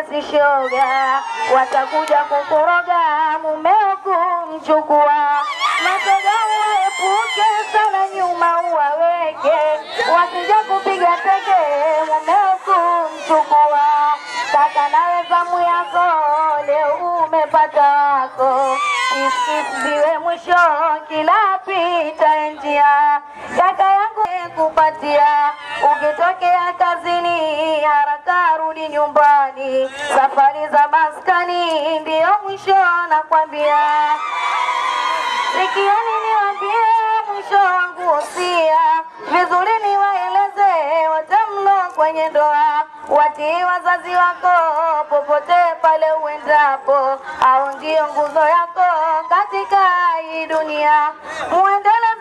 si shoga, watakuja kukoroga mumeo kumchukua. Matega uepuke sana, nyuma uwaweke, wasija kupiga teke mumeo kumchukua. Kaka nawe zamu yako leo umepata wako, isiwe mwisho kila pita njia. Kaka yangu kupatia, ukitokea kazini haraka rudi nyumbani, safari za maskani ndiyo mwisho nakwambia. Sikieni niwambie mwisho wangu usia, vizuri niwaeleze wote mlo kwenye ndoa, watii wazazi wako popote pale uendapo, au ndio nguzo yako katika hii dunia. Muende